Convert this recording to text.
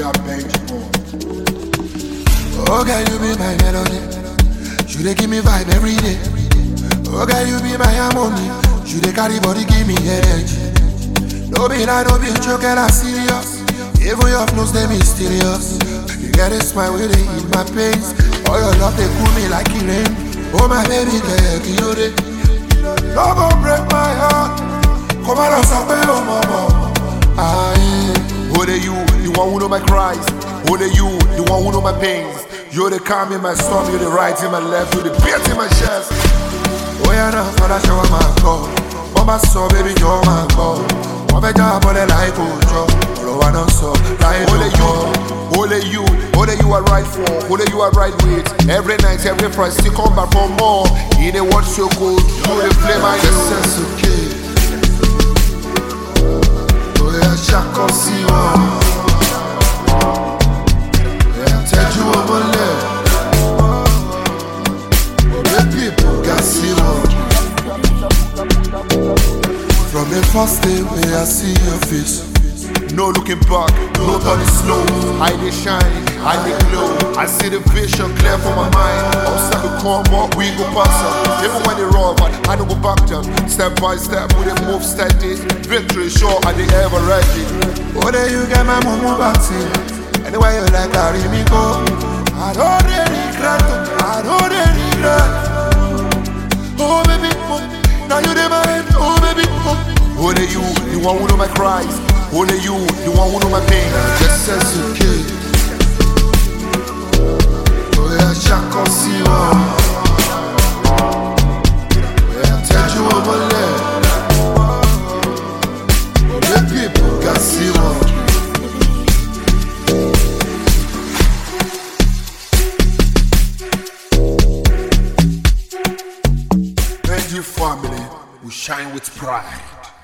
a bench ball. Oh girl, you be my melody. You dey give me vibe every day. Oh girl, you be my harmony. You dey carry body, give me energy. No be lie, no be joke, girl, I'm serious. Even your flows, they mysterious. You get a smile where they eat my pains. All your love, they cool me like it rain. Oh my baby, girl, you dey. No go break my heart. Come on, stop it, oh mama. Aye. Who the you, the one who know my cries? Who the you, the one who know my pains? You're the calm in my storm, you're the right in my left, you're the beat in my chest. Oh yeah, now for that show my call. Mama saw baby, you're my call. Wọ́n fẹ́ já abọ́lẹ̀ láì kò jọ. Ọ̀rọ̀ wa náà sọ láì Only ló you, kọ́. only you, only you are right for, only you are right with. Every night, every Friday, still come back for more. In a world so cold, you the flame I This know. is okay. Oh yeah, ṣàkọ sí wọn. Oh yeah, tẹ́jú ọmọ lẹ̀. Òwe pipo ga sí wọn. From the first day wey I see your face. No looking back, no turning slow. I dey shine, I dey glow. I see the vision clear for my mind. Obstacle come up, we go pass up. Even when they roll, but I don't go back down. Step by step, we dey move steady. Victory sure, I dey ever ready. Oh, there you get my mumu back Anywhere you like, carry me go. I don't dey regret, oh, I don't dey regret. Oh baby, oh, now you dey my head. Oh baby, oh. Only you, the one who know my cries. Only you, the one who know my pain. Just as you kid. Oh yeah, ṣàkọ sí wọn. Oh yeah, tẹ́jú ọmọ lẹ̀. Òwe pipo ga sí wọn. Benji family, we shine with pride.